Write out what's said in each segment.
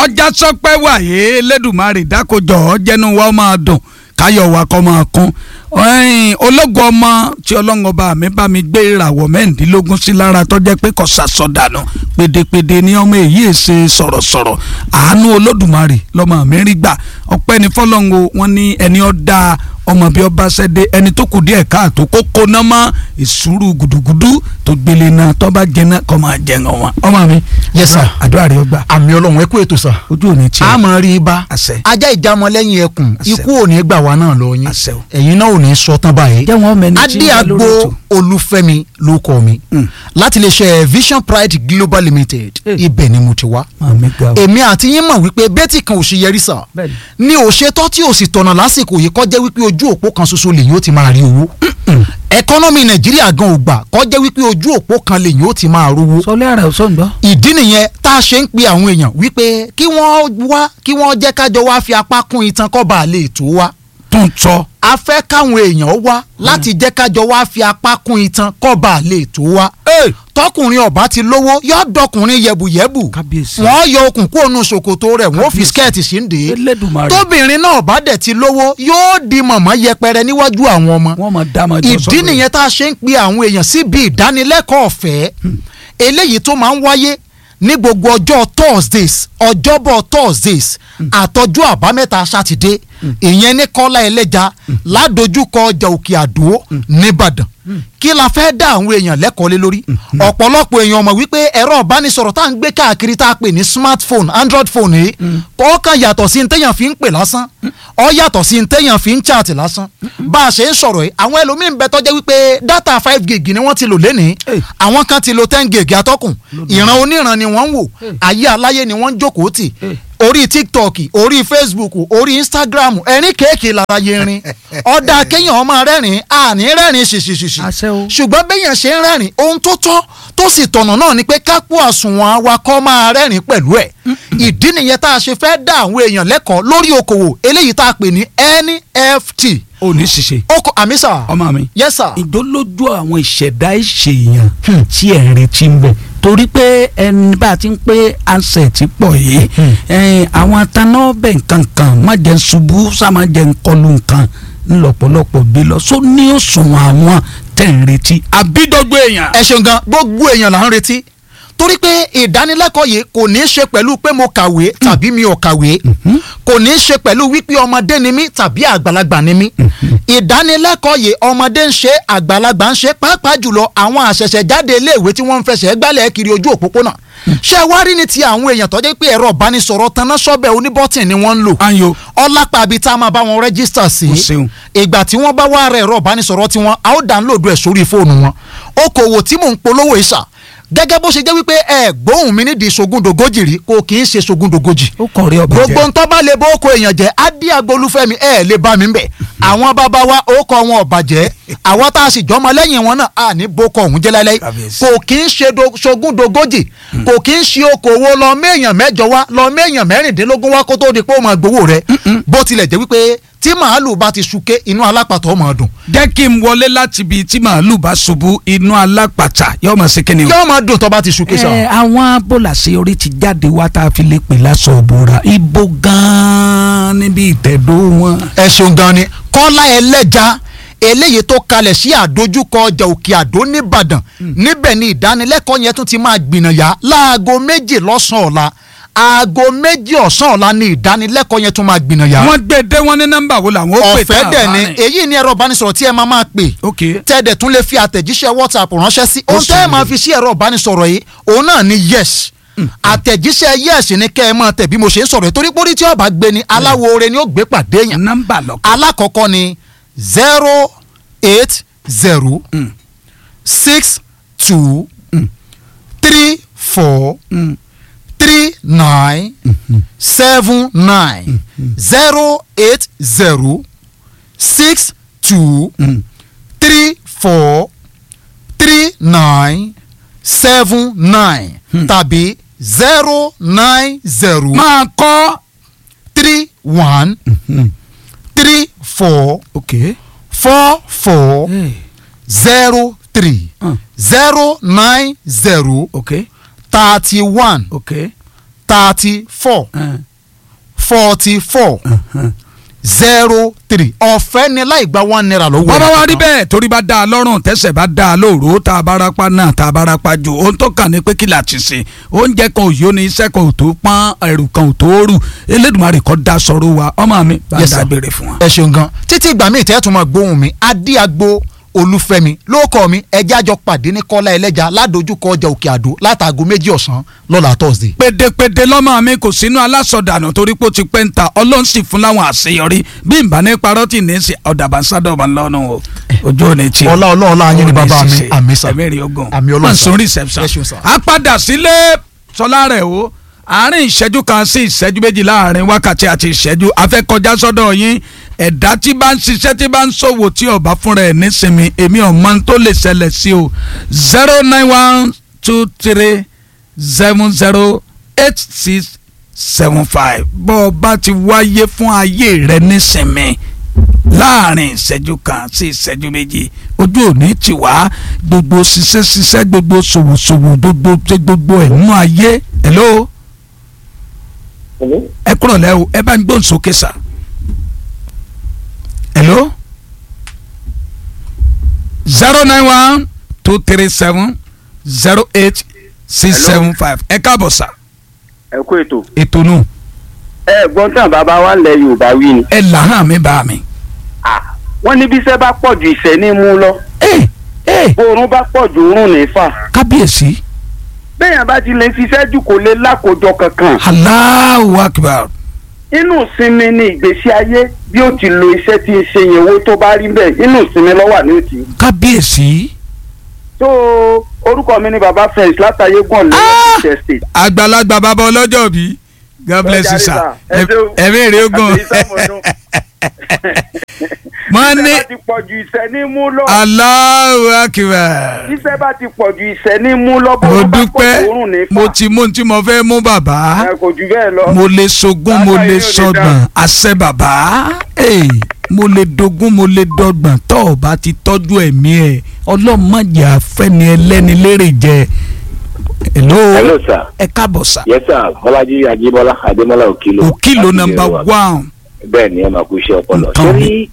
ọjà sọpẹ́ wàyé lẹ́dùnmarè dákojọ́ jẹ́nu wa máa dùn káyọ̀ wa kọ́ máa kún ológun ọmọ tí ọlọ́run ọba mi bá mi gbé ìràwọ̀ mẹ́rìndínlógún sí lára tó jẹ́ pé kò sàsọdànù pèdèpèdè ni ọmọ èyí ṣe sọ̀rọ̀sọ̀rọ̀ àánú olódùmarè lọ́mọ mi rí gbà ọpẹ́ ní fọlọ́ngo wọn ní ẹni ọ́ dáa ọmọ bíi ọba ṣẹ́dé ẹni tó kù díẹ̀ káàtó kó kóná mọ́ ìṣúrù gùdùgùdù tó gbélé náà tó bá jẹná kọ́ máa jẹun wọn. ọmọ mi Yes, sir. àdúrà rẹ ọgbà àmì ọlọ́run ẹ kú ètò sà. ojú ò ní tiẹ̀ a máa rí i bá àṣẹ ajá ìjàmọ lẹ́yìn ẹkùn Àṣẹ. ikú ò ní gbà wá náà lọ yín àṣẹ o. ẹ̀yin náà ò ní sọ tán báyìí. jẹ́ wọn mẹ́ni tí ń bẹ adéagbo lórí ètò. olúfẹ́mi ló kọ mi Mm. láti lè ṣe vision pride global limited Eh. ibẹ̀ ni mo ti wá. Màmí ga o. èmi àti yín mọ̀ wípé bẹ́tì kan ò ṣe yẹrí sà Bẹ́ẹ̀ni. ni ò ṣe tọ́ tí ò sì tọ̀nà lásìkò yìí kọjá wípé ojú òpó kan ṣoṣo lèyìn ó ti máa rí owó ẹkọ́nọ́mì nàìjíríà gan ò gbà kọjá wípé ojú òpó kan lèyìn ó ti máa rówó sọlẹ́ ara ọ̀sán gbọ́. ìdí nìyẹn tá a ṣe ń pe àwọn èèyàn wípé kí wọ́n wá kí wọ́n jẹ́ kájọ wá fi apá kún itan kọ́ bá a lè tó wá tún sọ. a fẹ́ káwọn èèyàn wá láti jẹ́ kájọ wá fi apá kún itan kọ́ bá a lè tó wá tọkùnrin ọba ti lówó yọ dọkùnrin yẹbùyẹbù Kábíyèsí. wọ́n yọ okùn kúrò nù ṣòkòtò rẹ̀ wọ́n fi Kábíyèsí. skẹ́ẹ̀tì sí ń dè é Elédùmarè. tóbìnrin náà bá dẹ̀ ti lówó yóò di mọ̀mọ́ yẹpẹrẹ níwájú àwọn ọmọ wọ́n máa dá máa jọ ìdí sọ́dọ̀ nìyẹn tá a ṣe ń pe àwọn èèyàn síbi ìdánilẹ́kọ̀ọ́ ọ̀fẹ́ eléyìí tó máa ń wáyé ní gbogbo ọjọ́ thursdays ọjọ́bọ̀ thursdays àtọjọ́ àbámẹ́ta sátidé ìyẹn ní kọ́lá ẹlẹ́ja ládojúkọ ọjà òkè àdó nìbàdàn kí la fẹ́ dá àwọn èèyàn lẹ́kọ̀ọ́ lé lórí ọ̀pọ̀lọpọ̀ èèyàn mọ̀ wípé ẹ̀rọ ìbánisọ̀rọ̀ tá à ń gbé káàkiri tá a pè ní smartphone android phone yìí kọ́ kàn yàtọ̀ sí ní téèyàn fi ń pè lásán ọ yàtọ̀ sí ní téèyàn fi ń chat lásán bá a ṣe ń sọ̀rọ̀ yìí àwọn ẹlòmíín bẹ tọ́jẹ́ wípé data five gig ni wọ́n ti lò lénìí Hey. àwọn kan ti lo ten gig atọ́kùn ìran oníran ni wọ́n ń wò ayé aláyé ni wọ́n ń jókòó tì Hey. orí tiktok orí facebook orí instagram ẹ̀rín kéèkì lára yẹrin ọ̀dà kéèyàn máa rẹ́rìn àní rẹ́rìn ṣìṣìṣìṣì Àṣẹ o. ṣùgbọ́n béèyàn ṣe ń rẹ́rìn ohun tó tọ́ tó sì tọ̀nà náà ni pé kápò àsùnwọ̀n awakọ̀ máa rẹ́rìn pẹ̀lú ẹ̀ ìdí nìyẹn tá a ṣe fẹ́ dá àwọn èèyàn lẹ́kọ̀ọ́ lórí okòwò eléyìí tá a pè ní nft ò ní ṣiṣẹ́ oko àmísà ọmọ mi. yes sir ìdólójú àwọn ìṣẹ̀dá ìṣèyàn tí ẹ̀ ń retí ń bọ̀ torí pé ẹni bá a ti ń pé ansẹ̀tì pọ̀ yìí ẹ̀ẹ́n, àwọn taná bẹ̀ nǹkan kan má jẹ́ ń ṣubú sá má jẹ́ ń kọlu nǹkan ńlọ́pọ̀lọpọ̀ gbé lọ só ní òṣùwọ̀n àwọn tẹ̀ ń retí àbídọ́gbé èèyàn. ẹ ṣeun gan gbogbo èèyàn là ń retí torí pé ìdánilẹ́kọ̀ọ́ yìí kò ní í ṣe pẹ̀lú pé mo kàwé tàbí mi ò kàwé kò ní í ṣe pẹ̀lú wípé ọmọdé ni mí tàbí àgbàlagbà ni mí ìdánilẹ́kọ̀ọ́ yìí ọmọdé ń ṣe àgbàlagbà ń ṣe pàápàá jùlọ àwọn àṣẹ̀ṣẹ̀jáde iléèwé tí wọ́n ń fẹsẹ̀ gbálẹ̀ kiri ojú òpópónà ṣé wá rí ní ti àwọn èèyàn tó jẹ́ pé ẹ̀rọ ìbánisọ̀rọ̀ taná sọ́bẹ̀ oníbọ́tìn ni wọ́n ń lò ayo ọlápá àbí tá a máa bá wọn rẹ́gísítà sí O ṣeun. ìgbà tí wọ́n bá wá rẹ̀ ẹ̀rọ ìbánisọ̀rọ̀ tiwọn a ó dánlóòdù ẹ̀ sórí fóònù wọn okòwò tí mò ń polówó ìṣà gẹ́gẹ́ bó ṣe jẹ́ wípé ẹ gbóhùn mi nídìí sogúndogójì rí kò kì í ṣe sogúndogójì ó kọ̀ rí ọba gbogbo jẹ́ ntọ́ bá lè bó oko èèyàn jẹ́ ádì agbolúfẹ́mi ẹ̀ lè bá mi bẹ̀ àwọn bàbá wa ó kọ́ wọn ọ̀bà jẹ́ àwọn tá a sì jọmọ lẹ́yìn wọn náà à ní bó kọ ọ̀hún jẹ́ láíláí Kábíyèsí. kò kì í ṣe do- sogúndogójì kò kì í ṣe okòwò lọ méèyàn mẹ́jọ wá lọ méèyàn mẹ́rìndínlógún wá kó tó di pé ó máa gbowó rẹ̀ bó tilẹ̀ jẹ́ wípé tí màálù bá ti súké inú alápàtọ́ máa dùn jẹ́ kí n wọlé láti ibi tí màálù bá ṣubú inú alápàtà yóò máa ṣe kí ni o. yóò máa dùn tó bá ti súké sá. ẹ àwọn bólàṣẹ orí ti jáde wá tá a fi lè pè lásọ òbúra ibo gan-an níbi ìtẹ̀dó wọn. ẹ ṣeun gan ni kọ́lá ẹlẹ́ja eléyìí tó kalẹ̀ sí àdójúkọ ọjà òkè àdó nìbàdàn níbẹ̀ ni ìdánilẹ́kọ̀ọ́ yẹn tún ti máa gbìnàyà láago méjì lọ́sàn-án ọ̀la aago méjì ọ̀sán ọ̀la ni ìdánilẹ́kọ̀ọ́ yẹn tún máa gbìnàyà wọ́n gbé dé wọ́n ní nọ́mbà wo làwọn ó pè ọ̀fẹ́ dẹ̀ ni èyí ni ẹ̀rọ ìbánisọ̀rọ̀ tí ẹ máa máa pè ok tẹ́ẹ̀dẹ̀ tún lè fi àtẹ̀jíṣẹ́ whatsapp ránṣẹ́ sí ohun sì tẹ́ ẹ rí. máa fi sí ẹ̀rọ ìbánisọ̀rọ̀ yìí òun náà ni yes àtẹ̀jíṣẹ́ yes ni kẹ́ ẹ máa tẹ̀ bí mo ṣe ń sọ̀rọ̀ yìí torí pórí tí ọba gbé ni aláwo oore ni ó gbé pàdé yẹn nọ́mbà lọ. alákọ̀ọ́kọ́ ni zero eight zero Mm. six two three four Mm. three nine seven nine zero eight zero six two Mm. three four three nine seven nine tàbí zero nine zero máa kọ́. three one three four ok. four four Hey. zero three Mm. zero nine zero ok thirty one ok thirty four forty four zero three ọ̀fẹ́ ni láì gba one naira lọ́wọ́ bọ́bá wa ẹnìkan. rí bẹ́ẹ̀ torí bá dáa lọ́rùn tẹ́sẹ̀ bá dáa lóòrò tá a bá rápá náà tá a bá rápá jù ohun tó kàn ní pé kí la ti ṣe oúnjẹ kan ò yó ni iṣẹ́ kan ò tó pọ́n ẹrù kan ò tó rù Elédùmarè kọ́ da sọ̀rọ̀ wa ọmọ mi bá Yes, sir. dágbére fún wa. ẹ ṣeun gan títí ìgbà míì tẹ́ ẹ tún máa gbóhùn mi adíagbo olúfẹ́mi lóòkọ mi ẹjẹ́ àjọ pàdé ní kọ́lá ẹlẹ́ja ládojúkọ ọjà òkè àdó látàgò méjì ọ̀sán lọ́la thursday. pédépédé lọ́mọ mi kò sínú alásọdànù torí pé ó ti pẹ́ ń ta ọlọ́run sì fún láwọn àṣeyọrí bí n bá ní parọ́ tì ní í ṣe ọ̀dàbà sádọ̀bà lọ́nà o ojú ò ní tí. ọlá ọlá ọlá yín ni bàbá mi àmì sà ẹ̀mí rí ogun àmì ọlọ́run sà. mọ̀nsún reception. Ẹ ṣeun sà. a padà sílé sọlá rẹ̀ o àárín ìṣẹ́jú kan sí ìṣẹ́jú méjì láàrin wákàtí àti ìṣẹ́jú afẹ́kọjá sọ́dọ̀ yín ẹ̀dá tí bá ń ṣiṣẹ́ tí bá ń ṣòwò tí ọba fúnra ẹ̀ nísinmi èmi ọ̀mọ tó lè ṣẹlẹ̀ sí o zero nine one two three seven zero eight six seven five bọ́ ọ bá ti wáyé fún ayé rẹ nísinmi láàrin ìṣẹ́jú kan sí ìṣẹ́jú méjì ojú òní ti wá gbogbo ṣiṣẹ́ ṣiṣẹ́ gbogbo ṣòwòṣòwò gbogbo ṣe gbogbo ẹ̀ nínú ayé hello ẹ kúrọ̀ lẹ́ o ẹ bá ń gbóhùn sókè sà hello zero nine one two three seven zero eight six seven five ẹ káàbọ̀ sà ẹ kú ètò. ètò nù ẹ gbọ́n tán bàbá wa lẹ yorùbá wí ni. ẹ làhán mi bá mi. Ah, wọ́n ní bí iṣẹ́ bá pọ̀ ju ìṣẹ́ ní mú lọ ẹ ẹ oorun bá pọ̀ ju oorun ní fà. kábíyèsí bẹ́ẹ̀yàn bá ti lè ṣiṣẹ́ jù kò lè lákòjọ kankan. Allahu Akbar inú ìsinmi ni ìgbésí ayé bí ó ti lo iṣẹ́ tí ń ṣe yẹn owó tó bá rí bẹ́ẹ̀ inú ìsinmi lọ́wọ́ ní òtí. kábíyèsí tó orúkọ mi ni baba fẹ́ǹsì látàyé gbọ̀n Ah! lẹ́yìn estate. àgbàlagbà bàbá ọlọ́jọ́ bí God bless you sir Ẹ ṣeun. ẹ̀mí èrè ogun Àti ìsàmọ̀dún. wọ́n ní iṣẹ́ bá ti pọ̀ ju ìṣẹ́ ní mú lọ. Allahu Akbar iṣẹ́ bá ti pọ̀ ju ìṣẹ́ ní mú lọ bó mo bá pọ̀ dúpẹ́ ju oorun ní fà. mo ti mú ohun tí mo fẹ́ mú bàbá ẹ kò jù bẹ́ẹ̀ lọ. mo lè sogún mo Bàbá lè yìí ò lè sọgbọ̀n àṣẹ bàbá Hey, mo lè dogún mo lè dọgbọ̀n tọ́ ọ bá ti tọ́jú ẹ̀mí ẹ̀ ọlọ́mọdé àfẹ́ni ẹlẹ́ni lérè jẹ hello hello sir ẹ káàbọ̀ sà yes sir bọ́lájí ajíbọ́lá adémọ́lá òkìlò òkìlò láti nọ́mbà Yerewa. one bẹ́ẹ̀ ni ẹ máa kú iṣẹ́ ọpọlọ Nǹkan sórí mi.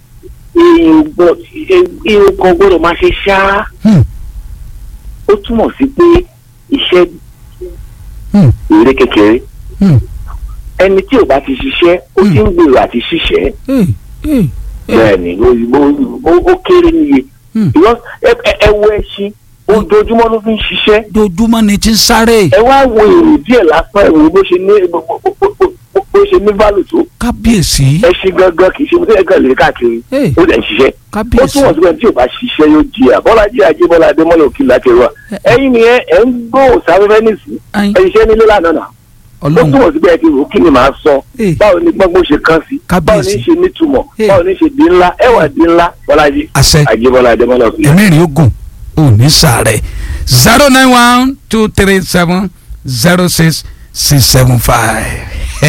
ihun kan gbọ́dọ̀ máa ṣe ṣáá Hmm, ó túmọ̀ sí pé iṣẹ́ hmm, èrè kékeré hmm, ẹni tí ò bá ti ṣiṣẹ́ ó ti ń gbèrò àti ṣiṣẹ́ hey, hey, bẹ́ẹ̀ ni ó- ó- ó- ó kéré níye Hmm. Because ẹ- ẹ- ẹ wo ẹṣin ojoojúmọ́ ló fi ń ṣiṣẹ́ dojúmọ́ ni ti ń sáré ẹ wá wo èrò díẹ̀ lásán ẹ wo bó ṣe ní bó- bó- bó- bó- bó ṣe ní value tó kábíyèsí ẹṣin gangan kì í ṣe mo tẹ́ ẹ̀kan lè káàkiri Hey. ó dẹ̀ ń ṣiṣẹ́ ó kábíyèsí túmọ̀ sí pé tí o bá ṣiṣẹ́ yóò jìyà bọ́lájí ajébọ́lá adémọ́lá òkè lákẹ́rọ́ ẹ̀yin ni ẹ ẹ̀ ń gbọ́ òsáfẹ́fẹ́ nìsí Ayin. ẹ̀ ṣiṣẹ́ nílé lánàá náà ó ọlọ́run túmọ̀ sí pé ẹ ti rò ó kí ni màá sọ Hey. báwo ni gbọ́ngbọ́n ṣe kán sí báwo ni Kábíyèsí. ṣe nítumọ̀ Hey. báwo ni ṣe di ńlá ẹwà di ńlá bọ́lájí àṣẹ ajébọ́lá adémọ́lá òkè ẹ̀mí rí ogun ò ní sàárẹ̀ zero nine one two three seven zero six six seven five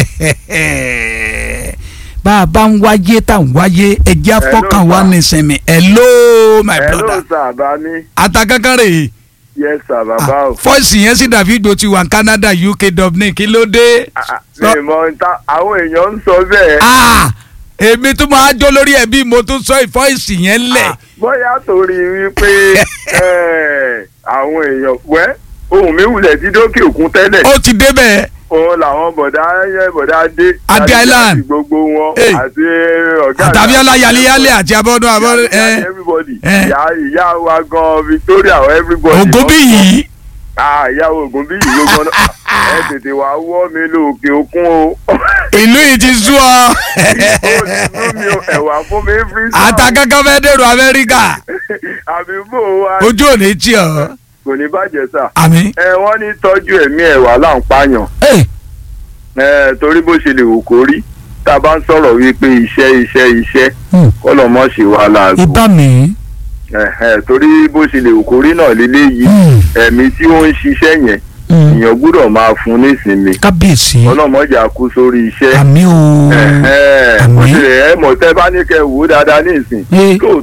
bá a bá ń wáyé tá à ń wáyé ẹjẹ́ afọ́kàn wa sir. nísìnyí hello my brother sir bami atakankan rè é yes sir bàbá o. fọ́ọ̀sì yẹn sì dàbí ìgbò ti wà ní Canada UK Dublin kí ló dé. mi mọ nta àwọn èèyàn ń sọ bẹ́ẹ̀. Ah, èmi tún máa jó lórí ẹbí mo tún sọ ìfọ́ìsì yẹn lẹ̀. bóyá torí wípé eh, àwọn èèyàn wẹ́ ohun mi wulẹ̀ ti dókè òkun tẹ́lẹ̀ ó ti débẹ̀ òun làwọn bọ̀dá yẹ bọ̀dá dé Adé àti- Island. àti gbogbo wọn Hey. àti ọ̀gá àtàbí ọláyàlíyàlé àti abọ́dún abọ́dún ẹ ẹ everybody Eh. ìyá ìyá wa gan Victoria everybody ògùn bí yìí ah ìyàwó ògùn bí yìí gbogbo náà ẹ tètè wá wọ́ mi lóòkè òkun o ìlú yìí ti sú ọ ó ti sún mi o ẹ̀wà fún mi free sound. àtàkàkọ́ fẹ́ dèrò Amẹ́ríkà àbí bò wá ojú ò ní tí ọ kò ní bàjẹ́ sà àmì. ẹ wọ́n ní tọ́jú ẹ̀mí ẹ̀wà là ń pààyàn Hey, ẹ torí bó ṣe lè wò kó rí tá a bá ń sọ̀rọ̀ wípé iṣẹ́ iṣẹ́ iṣẹ́ hmm, kọ́lọ̀ mọ́ ṣe wà láàgbo ibà mi. Ẹ̀hẹ̀, torí bó ṣe lè wò kó rí náà lélẹ́yìí Hmm, ẹ̀mí tí ó ń ṣiṣẹ́ yẹn hmm, èèyàn gbúdọ̀ máa fún nísinmi kábíyèsí ọlọ́mọjà kú sórí iṣẹ́ àmì o Ẹ̀hẹ̀, Àmín. bó ṣe ẹ mọ̀ tẹ́ bá ní kẹ́ wò ó dáadáa ní ìsìn Eh. lóòótọ́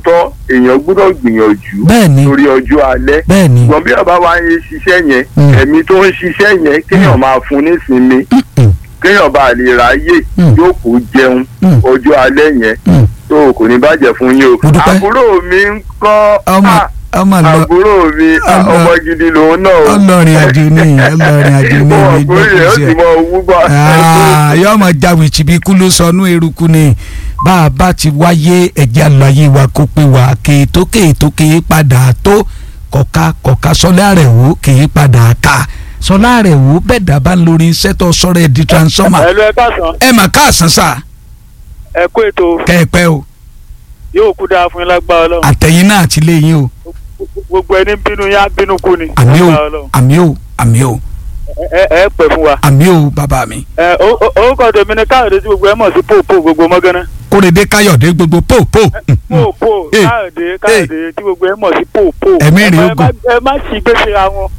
èèyàn gbọ́dọ̀ gbìyànjú bẹ́ẹ̀ni lórí ọjọ́ alẹ́ bẹ́ẹ̀ni ṣùgbọ́n bí ọba wa ń ṣiṣẹ́ yẹn Mm. ẹ̀mí tó ń ṣiṣẹ́ yẹn kéèyàn máa fún nísinmi Mm, kéèyàn bá lè ráyè Mm. yóò kó jẹun Mm. ọjọ́ alẹ́ yẹn mm. tó kò ní bàjẹ́ fún yín o Mo dúpẹ́. àbúrò mi ń kọ́ ọmọ ah, ọmọ lọ àbúrò mi ah, ọmọ- ọmọ gidi lòun náà o. ọlọrin àjò ní ọlọrin àjò ní Ó wà ìlú pé rẹ̀ ó sì ìgbọ́kùsẹ̀ mọ owó gbà. yóò mọ jáwé tìbí kú ló sọnù eruku ni bá a bá ti wáyé ẹ̀jẹ̀ àlàyé wa kó pé wà kéètó kéètó kéè padà tó kọ̀ka kọ̀ka sọlá rẹ̀ wò kéè padà ká sọlá rẹ̀ wò bẹ́ẹ̀ dábàá lórí iṣẹ́ tó sọ̀rọ̀ ẹ̀ di transformer ẹlò ẹ káàsán ẹ mà káàsán sà ẹ kó ètò kẹ́ ẹ pẹ́ o yóò kú dáa fún yín lágbára Ọlọ́run àtẹ̀yìn náà àti lẹ́yìn o gbogbo ẹni bínú yá bínú kú ni àmì o lágbára Ọlọ́run. àmì o àmì o ẹ ẹ pẹ́ fún wa. àmì o bàbá mi ẹ o- o- orúkọ tèmi ni káyọ̀dé tí gbogbo ẹ mọ̀ sí pòpò gbogbo mọ́gánná. kórèdé káyọ̀dé gbogbo pò pò pòpò Eh, káyọ̀dé káyọ̀dé tí gbogbo ẹ mọ̀ sí pòpò. Ẹ̀mí rèé Ẹ má- ogun. ẹ má sì gbèsè ra wọn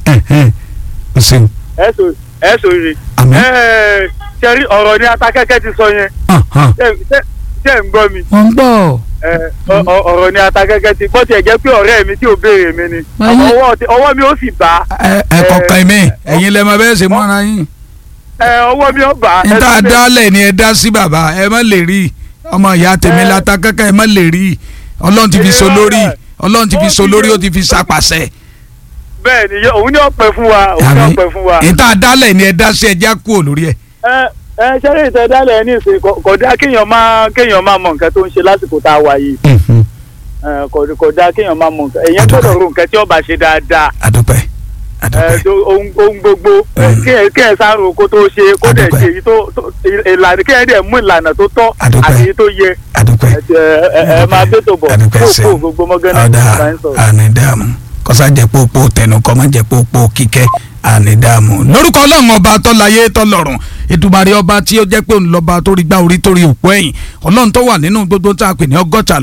o ṣeun ẹ sọ ẹ sọ rè. àmì ẹ ṣẹ́rí ọ̀rọ̀ ni atakẹ́kẹ́ ti sọ yẹn hàn hàn ṣé ṣé- ṣé ń gbọ́ mi. wọ́n ń gbọ́ ẹ ọ- ọ- ọ̀rọ̀ ni atakẹ́kẹ́ ti gbọ́ tiẹ̀ jẹ́ pé ọ̀rẹ́ mi tí ò béèrè mi ni Ayé. ọwọ́ ti- ọwọ́ mi ó sì bá ẹ ẹ kọ̀ọ̀kan mi ẹ̀yin lẹ máa bẹ́ẹ̀ ṣe mọ́ra yín ẹ ọwọ́ mi ó bá. ẹ níta tún lè- dálẹ̀ ni ẹ dá sí bàbá ẹ má lè rí ọmọ ìyá tèmi Ẹ. lata kankan ẹ má lè rí ọlọ́run ti fi so Ẹ. lórí ọlọ́run ti fi Ó so ti lórí yẹ- ó ti fi sapàṣẹ. bẹ́ẹ̀ ni yó- òun ni ó pẹ́ fún wa òun ni ó pẹ́ fún wa. níta dálẹ̀ ni ẹ dá sí ẹjá kúrò lórí ẹ. ẹ ẹ ṣẹ́rí ìtẹ̀dálẹ̀ ní ìsìn kò- kò dáa kéèyàn máa kéèyàn máa mọ nǹkan tó ń ṣe lásìkò tá a wà yìí ẹ, kò kò dáa kéèyàn máa mọ nǹkan èèyàn Àdúpẹ́. gbọ́dọ̀ ro nǹkan tí ó bá ṣe dáadáa àdúpẹ́ ẹ, àdúpẹ́ tó- ohun ohun gbogbo ẹ, Mm. kéèyàn kéèyàn sáré kó tó ṣe kó dẹ̀ Àdúpẹ́. ṣe èyí tó tó- ìlànà kéèyàn dẹ̀ mú ìlànà tó tọ́ Àdúpẹ́. àti èyí tó yẹ àdúpẹ́ ẹ, ẹ, ẹ, ẹ máa bẹ́ tó bọ̀ àdúpẹ́ kó ṣe kó gbogbo mọ́gánná ọ̀dà bá ń sọ̀rọ̀. ànídàmú kọ́sá jẹ́ pópó tẹnu kọ́ má jẹ́ pópó kíkẹ́ ànídàmú. lórúkọ ọlọ́run ọba tọ́láyé tọ́lọ́run Èdùmàrè ọba tí ó jẹ́ pé òun lọ́ba tó rí gbá orí tó rí òpó ẹ̀yìn ọlọ́run tó wà nínú gbogbo tá a pè ní ọgọ́ta